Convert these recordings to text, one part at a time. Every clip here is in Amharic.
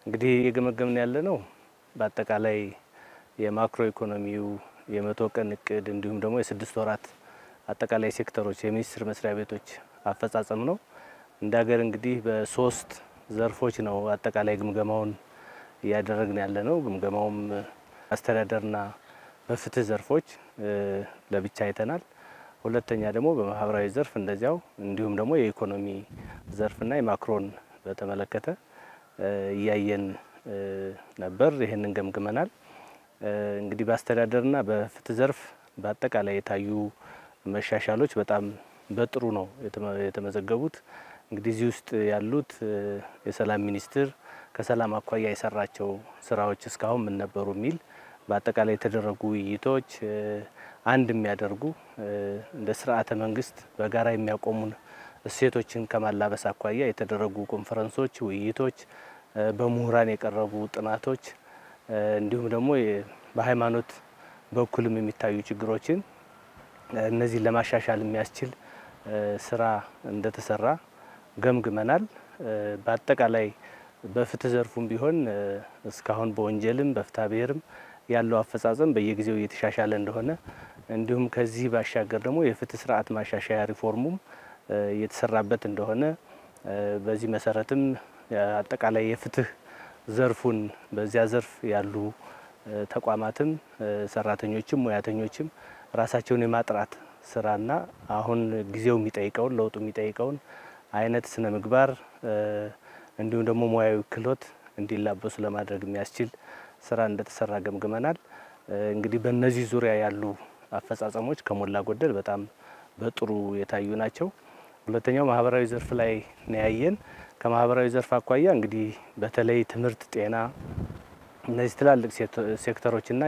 እንግዲህ የገመገምን ያለ ነው በአጠቃላይ የማክሮ ኢኮኖሚው የመቶ ቀን እቅድ እንዲሁም ደግሞ የስድስት ወራት አጠቃላይ ሴክተሮች የሚኒስቴር መስሪያ ቤቶች አፈጻጸም ነው። እንደ ሀገር እንግዲህ በሶስት ዘርፎች ነው አጠቃላይ ግምገማውን እያደረግን ያለ ነው። ግምገማውም አስተዳደርና በፍትህ ዘርፎች ለብቻ አይተናል። ሁለተኛ ደግሞ በማህበራዊ ዘርፍ እንደዚያው እንዲሁም ደግሞ የኢኮኖሚ ዘርፍና የማክሮን በተመለከተ እያየን ነበር። ይህንን ገምግመናል። እንግዲህ በአስተዳደርና በፍትህ ዘርፍ በአጠቃላይ የታዩ መሻሻሎች በጣም በጥሩ ነው የተመዘገቡት። እንግዲህ እዚህ ውስጥ ያሉት የሰላም ሚኒስቴር ከሰላም አኳያ የሰራቸው ስራዎች እስካሁን ምን ነበሩ የሚል በአጠቃላይ የተደረጉ ውይይቶች አንድ የሚያደርጉ እንደ ስርዓተ መንግስት በጋራ የሚያቆሙን እሴቶችን ከማላበስ አኳያ የተደረጉ ኮንፈረንሶች፣ ውይይቶች፣ በምሁራን የቀረቡ ጥናቶች እንዲሁም ደግሞ በሃይማኖት በኩልም የሚታዩ ችግሮችን እነዚህን ለማሻሻል የሚያስችል ስራ እንደተሰራ ገምግመናል። በአጠቃላይ በፍትህ ዘርፉም ቢሆን እስካሁን በወንጀልም በፍትሐ ብሔርም ያለው አፈጻጸም በየጊዜው እየተሻሻለ እንደሆነ እንዲሁም ከዚህ ባሻገር ደግሞ የፍትህ ስርዓት ማሻሻያ ሪፎርሙም እየተሰራበት እንደሆነ በዚህ መሰረትም አጠቃላይ የፍትህ ዘርፉን በዚያ ዘርፍ ያሉ ተቋማትም ሰራተኞችም ሙያተኞችም ራሳቸውን የማጥራት ስራና አሁን ጊዜው የሚጠይቀውን ለውጡ የሚጠይቀውን አይነት ስነ ምግባር እንዲሁም ደግሞ ሙያዊ ክህሎት እንዲላበሱ ለማድረግ የሚያስችል ስራ እንደተሰራ ገምግመናል። እንግዲህ በእነዚህ ዙሪያ ያሉ አፈጻጸሞች ከሞላ ጎደል በጣም በጥሩ የታዩ ናቸው። ሁለተኛው ማህበራዊ ዘርፍ ላይ ነው ያየን። ከማህበራዊ ዘርፍ አኳያ እንግዲህ በተለይ ትምህርት፣ ጤና እነዚህ ትላልቅ ሴክተሮችና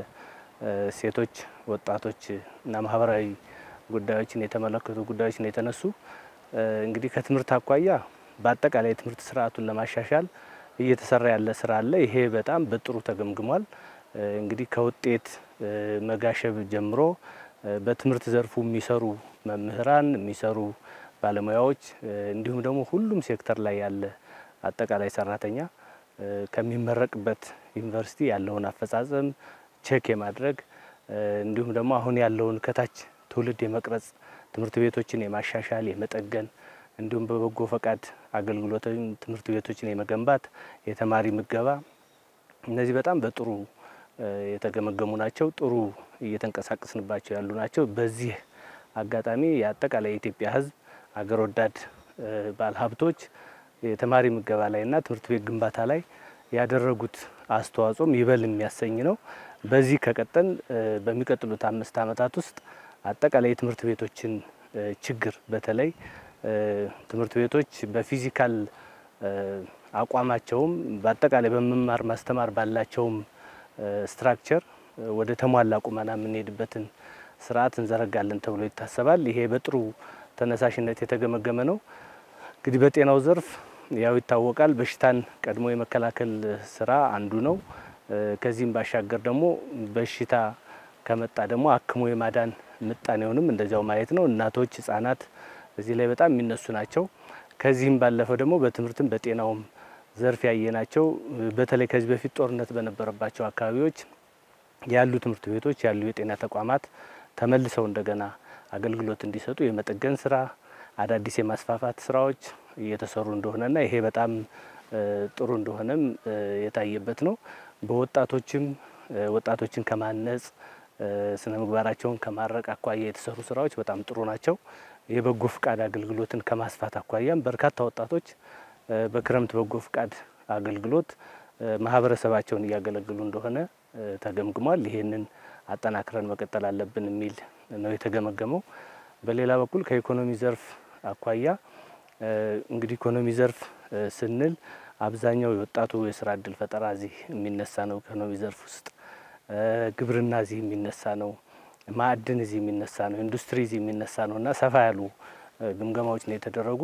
የሴቶች ወጣቶች እና ማህበራዊ ጉዳዮችን የተመለከቱ ጉዳዮች ነው የተነሱ። እንግዲህ ከትምህርት አኳያ በአጠቃላይ የትምህርት ስርዓቱን ለማሻሻል እየተሰራ ያለ ስራ አለ። ይሄ በጣም በጥሩ ተገምግሟል። እንግዲህ ከውጤት መጋሸብ ጀምሮ በትምህርት ዘርፉ የሚሰሩ መምህራን፣ የሚሰሩ ባለሙያዎች እንዲሁም ደግሞ ሁሉም ሴክተር ላይ ያለ አጠቃላይ ሰራተኛ ከሚመረቅበት ዩኒቨርሲቲ ያለውን አፈጻጸም ቼክ የማድረግ እንዲሁም ደግሞ አሁን ያለውን ከታች ትውልድ የመቅረጽ ትምህርት ቤቶችን የማሻሻል የመጠገን እንዲሁም በበጎ ፈቃድ አገልግሎት ትምህርት ቤቶችን የመገንባት የተማሪ ምገባ እነዚህ በጣም በጥሩ የተገመገሙ ናቸው። ጥሩ እየተንቀሳቀስንባቸው ያሉ ናቸው። በዚህ አጋጣሚ የአጠቃላይ የኢትዮጵያ ሕዝብ አገር ወዳድ ባለሀብቶች የተማሪ ምገባ ላይና ትምህርት ቤት ግንባታ ላይ ያደረጉት አስተዋጽኦም ይበል የሚያሰኝ ነው። በዚህ ከቀጠል በሚቀጥሉት አምስት ዓመታት ውስጥ አጠቃላይ የትምህርት ቤቶችን ችግር በተለይ ትምህርት ቤቶች በፊዚካል አቋማቸውም በአጠቃላይ በመማር ማስተማር ባላቸውም ስትራክቸር ወደ ተሟላ ቁመና የምንሄድበትን ስርዓት እንዘረጋለን ተብሎ ይታሰባል። ይሄ በጥሩ ተነሳሽነት የተገመገመ ነው። እንግዲህ በጤናው ዘርፍ ያው ይታወቃል፣ በሽታን ቀድሞ የመከላከል ስራ አንዱ ነው። ከዚህም ባሻገር ደግሞ በሽታ ከመጣ ደግሞ አክሞ የማዳን ምጣኔውንም እንደዚያው ማየት ነው። እናቶች፣ ህጻናት እዚህ ላይ በጣም የሚነሱ ናቸው። ከዚህም ባለፈው ደግሞ በትምህርትም በጤናውም ዘርፍ ያየናቸው በተለይ ከዚህ በፊት ጦርነት በነበረባቸው አካባቢዎች ያሉ ትምህርት ቤቶች ያሉ የጤና ተቋማት ተመልሰው እንደገና አገልግሎት እንዲሰጡ የመጠገን ስራ፣ አዳዲስ የማስፋፋት ስራዎች እየተሰሩ እንደሆነና ይሄ በጣም ጥሩ እንደሆነም የታየበት ነው። በወጣቶችም ወጣቶችን ከማነጽ ስነ ምግባራቸውን ከማረቅ አኳያ የተሰሩ ስራዎች በጣም ጥሩ ናቸው። የበጎ ፍቃድ አገልግሎትን ከማስፋት አኳያም በርካታ ወጣቶች በክረምት በጎ ፍቃድ አገልግሎት ማህበረሰባቸውን እያገለግሉ እንደሆነ ተገምግሟል። ይሄንን አጠናክረን መቀጠል አለብን የሚል ነው የተገመገመው። በሌላ በኩል ከኢኮኖሚ ዘርፍ አኳያ እንግዲህ ኢኮኖሚ ዘርፍ ስንል አብዛኛው የወጣቱ የስራ እድል ፈጠራ እዚህ የሚነሳ ነው። ኢኮኖሚ ዘርፍ ውስጥ ግብርና እዚህ የሚነሳ ነው። ማዕድን እዚህ የሚነሳ ነው። ኢንዱስትሪ እዚህ የሚነሳ ነው እና ሰፋ ያሉ ግምገማዎች ነው የተደረጉ።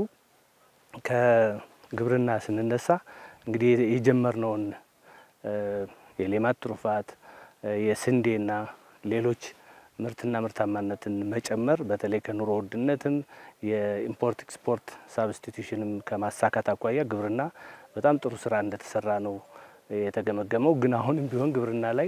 ከግብርና ስንነሳ እንግዲህ የጀመርነውን የሌማት ትሩፋት የስንዴና ሌሎች ምርትና ምርታማነትን መጨመር በተለይ ከኑሮ ውድነትም የኢምፖርት ኤክስፖርት ሳብስቲቱሽንም ከማሳካት አኳያ ግብርና በጣም ጥሩ ስራ እንደተሰራ ነው የተገመገመው። ግን አሁንም ቢሆን ግብርና ላይ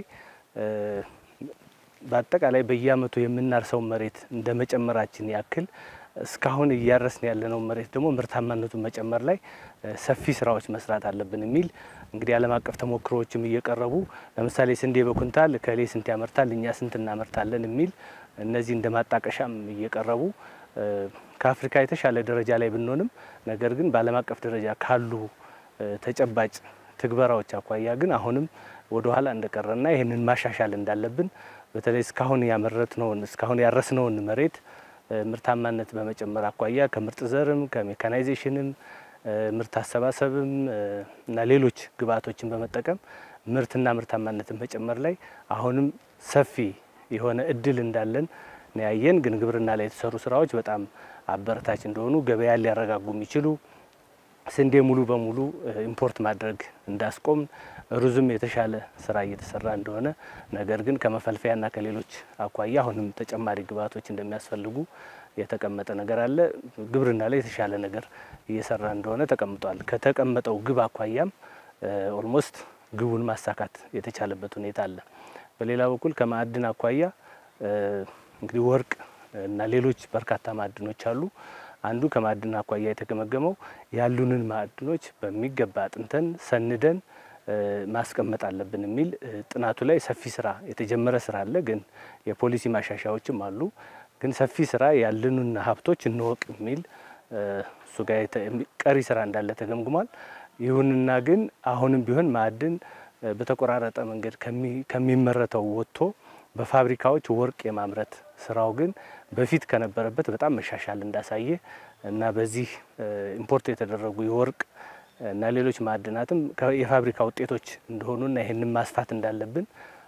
በአጠቃላይ በየአመቱ የምናርሰው መሬት እንደ መጨመራችን ያክል እስካሁን እያረስን ያለነው መሬት ደግሞ ምርታማነቱን መጨመር ላይ ሰፊ ስራዎች መስራት አለብን የሚል እንግዲህ ዓለም አቀፍ ተሞክሮዎችም እየቀረቡ ለምሳሌ ስንዴ በኩንታል ከሌ ስንት ያመርታል፣ እኛ ስንት እናመርታለን የሚል እነዚህ እንደ ማጣቀሻም እየቀረቡ ከአፍሪካ የተሻለ ደረጃ ላይ ብንሆንም ነገር ግን በዓለም አቀፍ ደረጃ ካሉ ተጨባጭ ትግበራዎች አኳያ ግን አሁንም ወደ ኋላ እንደቀረና ይህንን ማሻሻል እንዳለብን በተለይ እስካሁን ያመረትነውን እስካሁን ያረስነውን መሬት ምርታማነት በመጨመር አኳያ ከምርጥ ዘርም ከሜካናይዜሽንም ምርት አሰባሰብም እና ሌሎች ግብዓቶችን በመጠቀም ምርትና ምርታማነትን መጨመር ላይ አሁንም ሰፊ የሆነ እድል እንዳለን ነው ያየን። ግን ግብርና ላይ የተሰሩ ስራዎች በጣም አበረታች እንደሆኑ ገበያ ሊያረጋጉ የሚችሉ ስንዴ ሙሉ በሙሉ ኢምፖርት ማድረግ እንዳስቆም ሩዝም የተሻለ ስራ እየተሰራ እንደሆነ ነገር ግን ከመፈልፈያና ከሌሎች አኳያ አሁንም ተጨማሪ ግብዓቶች እንደሚያስፈልጉ የተቀመጠ ነገር አለ። ግብርና ላይ የተሻለ ነገር እየሰራ እንደሆነ ተቀምጧል። ከተቀመጠው ግብ አኳያም ኦልሞስት ግቡን ማሳካት የተቻለበት ሁኔታ አለ። በሌላ በኩል ከማዕድን አኳያ እንግዲህ ወርቅ እና ሌሎች በርካታ ማዕድኖች አሉ። አንዱ ከማዕድን አኳያ የተገመገመው ያሉንን ማዕድኖች በሚገባ አጥንተን ሰንደን ማስቀመጥ አለብን የሚል ጥናቱ ላይ ሰፊ ስራ የተጀመረ ስራ አለ። ግን የፖሊሲ ማሻሻያዎችም አሉ። ግን ሰፊ ስራ ያለንን ሀብቶች እንወቅ የሚል እሱ ጋር ቀሪ ስራ እንዳለ ተገምግሟል። ይሁንና ግን አሁንም ቢሆን ማዕድን በተቆራረጠ መንገድ ከሚመረተው ወጥቶ በፋብሪካዎች ወርቅ የማምረት ስራው ግን በፊት ከነበረበት በጣም መሻሻል እንዳሳየ እና በዚህ ኢምፖርት የተደረጉ የወርቅ እና ሌሎች ማዕድናትም የፋብሪካ ውጤቶች እንደሆኑና ይህንን ማስፋት እንዳለብን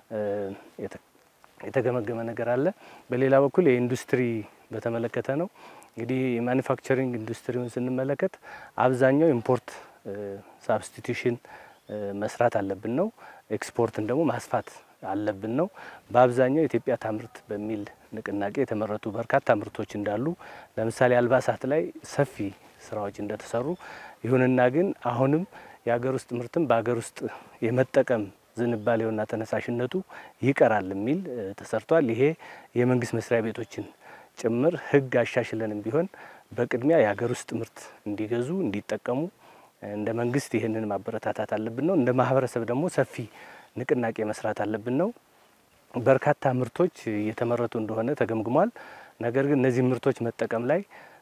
የተገመገመ ነገር አለ። በሌላ በኩል የኢንዱስትሪ በተመለከተ ነው። እንግዲህ የማኒፋክቸሪንግ ኢንዱስትሪውን ስንመለከት አብዛኛው ኢምፖርት ሳብስቲቱሽን መስራት አለብን ነው። ኤክስፖርትን ደግሞ ማስፋት አለብን ነው። በአብዛኛው ኢትዮጵያ ታምርት በሚል ንቅናቄ የተመረቱ በርካታ ምርቶች እንዳሉ ለምሳሌ አልባሳት ላይ ሰፊ ስራዎች እንደተሰሩ ይሁንና ግን አሁንም የሀገር ውስጥ ምርትም በሀገር ውስጥ የመጠቀም ዝንባሌውና ተነሳሽነቱ ይቀራል የሚል ተሰርቷል። ይሄ የመንግስት መስሪያ ቤቶችን ጭምር ሕግ አሻሽለንም ቢሆን በቅድሚያ የሀገር ውስጥ ምርት እንዲገዙ እንዲጠቀሙ እንደ መንግስት ይህንን ማበረታታት አለብን ነው። እንደ ማህበረሰብ ደግሞ ሰፊ ንቅናቄ መስራት አለብን ነው። በርካታ ምርቶች እየተመረቱ እንደሆነ ተገምግሟል። ነገር ግን እነዚህ ምርቶች መጠቀም ላይ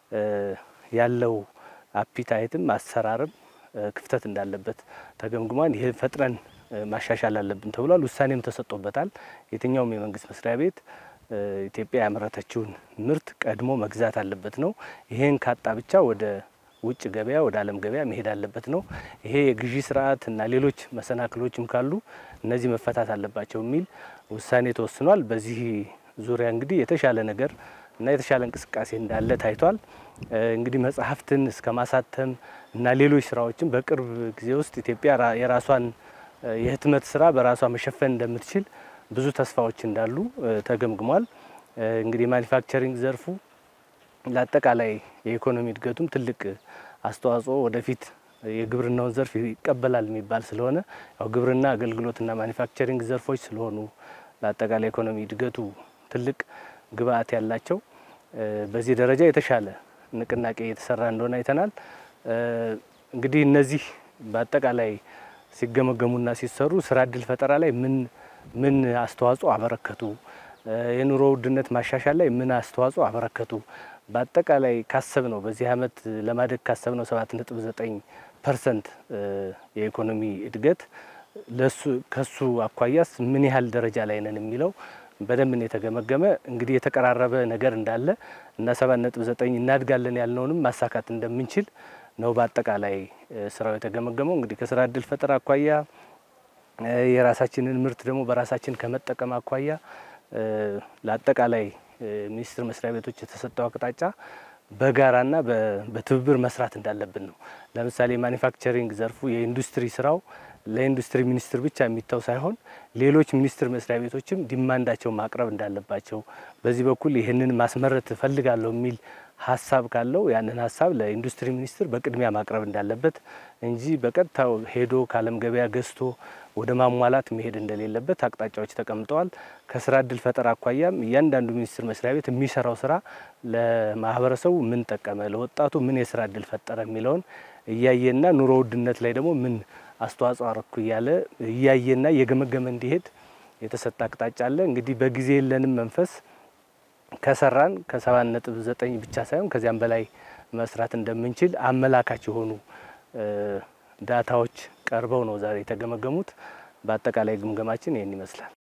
ያለው አፒታይትም አሰራርም ክፍተት እንዳለበት ተገምግሟል። ይህ ፈጥነን ማሻሻል አለብን ተብሏል። ውሳኔም ተሰጥቶበታል። የትኛውም የመንግስት መስሪያ ቤት ኢትዮጵያ ያመረተችውን ምርት ቀድሞ መግዛት አለበት ነው። ይሄን ካጣ ብቻ ወደ ውጭ ገበያ ወደ ዓለም ገበያ መሄድ አለበት ነው። ይሄ የግዢ ስርዓት እና ሌሎች መሰናክሎችም ካሉ እነዚህ መፈታት አለባቸው የሚል ውሳኔ ተወስኗል። በዚህ ዙሪያ እንግዲህ የተሻለ ነገር እና የተሻለ እንቅስቃሴ እንዳለ ታይቷል። እንግዲህ መጽሐፍትን እስከ ማሳተም እና ሌሎች ስራዎችን በቅርብ ጊዜ ውስጥ ኢትዮጵያ የራሷን የህትመት ስራ በራሷ መሸፈን እንደምትችል ብዙ ተስፋዎች እንዳሉ ተገምግሟል። እንግዲህ ማኒፋክቸሪንግ ዘርፉ ለአጠቃላይ የኢኮኖሚ እድገቱም ትልቅ አስተዋጽኦ ወደፊት የግብርናውን ዘርፍ ይቀበላል የሚባል ስለሆነ ያው ግብርና አገልግሎትና ማኒፋክቸሪንግ ዘርፎች ስለሆኑ ለአጠቃላይ ኢኮኖሚ እድገቱ ትልቅ ግብአት ያላቸው በዚህ ደረጃ የተሻለ ንቅናቄ እየተሰራ እንደሆነ አይተናል። እንግዲህ እነዚህ በአጠቃላይ ሲገመገሙና ሲሰሩ ስራ እድል ፈጠራ ላይ ምን ምን አስተዋጽኦ አበረከቱ፣ የኑሮ ውድነት ማሻሻል ላይ ምን አስተዋጽኦ አበረከቱ፣ በአጠቃላይ ካሰብ ነው በዚህ አመት ለማደግ ካሰብ ነው ሰባት ነጥብ ዘጠኝ ፐርሰንት የኢኮኖሚ እድገት ለሱ ከሱ አኳያስ ምን ያህል ደረጃ ላይ ነን የሚለው በደንብ ነው የተገመገመ። እንግዲህ የተቀራረበ ነገር እንዳለ እና ሰባት ነጥብ ዘጠኝ እናድጋለን ያልነውንም ማሳካት እንደምንችል ነው በአጠቃላይ ስራው የተገመገመው። እንግዲህ ከስራ እድል ፈጠራ አኳያ የራሳችንን ምርት ደግሞ በራሳችን ከመጠቀም አኳያ ለአጠቃላይ ሚኒስቴር መስሪያ ቤቶች የተሰጠው አቅጣጫ በጋራና በትብብር መስራት እንዳለብን ነው። ለምሳሌ ማኒፋክቸሪንግ ዘርፉ የኢንዱስትሪ ስራው ለኢንዱስትሪ ሚኒስቴር ብቻ የሚተው ሳይሆን ሌሎች ሚኒስቴር መስሪያ ቤቶችም ዲማንዳቸው ማቅረብ እንዳለባቸው በዚህ በኩል ይህንን ማስመረት እፈልጋለሁ የሚል ሀሳብ ካለው ያንን ሀሳብ ለኢንዱስትሪ ሚኒስትር በቅድሚያ ማቅረብ እንዳለበት እንጂ በቀጥታ ሄዶ ከዓለም ገበያ ገዝቶ ወደ ማሟላት መሄድ እንደሌለበት አቅጣጫዎች ተቀምጠዋል። ከስራ እድል ፈጠራ አኳያም እያንዳንዱ ሚኒስቴር መስሪያ ቤት የሚሰራው ስራ ለማህበረሰቡ ምን ጠቀመ፣ ለወጣቱ ምን የስራ እድል ፈጠረ የሚለውን እያየና ኑሮ ውድነት ላይ ደግሞ ምን አስተዋጽኦ አረኩ እያለ እያየና እየገመገመ እንዲሄድ የተሰጠ አቅጣጫ አለ። እንግዲህ በጊዜ የለንም መንፈስ ከሰራን ከሰባት ነጥብ ዘጠኝ ብቻ ሳይሆን ከዚያም በላይ መስራት እንደምንችል አመላካች የሆኑ ዳታዎች ቀርበው ነው ዛሬ የተገመገሙት። በአጠቃላይ ግምገማችን ይህን ይመስላል።